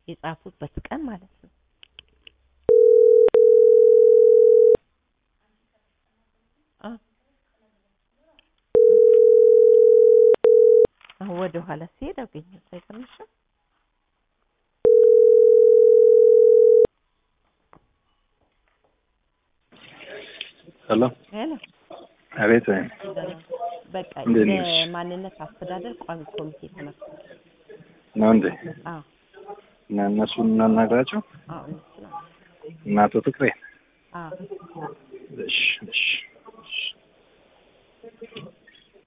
የጻፉበት ቀን ማለት ነው። አ አሁን ወደ ኋላ ሲሄድ አገኘሁት። አይገርምሽም? ሄሎ ሄሎ አቤት። በቃ እንዴት ነሽ? የማንነት አስተዳደር ቋሚ ኮሚቴ ተመስርቷል። ነው እንዴ? አዎ እና እነሱን እናናግራቸው አዎ እነሱ ነው። እና አቶ ፍቅሬ አዎ እሺ እሺ እሺ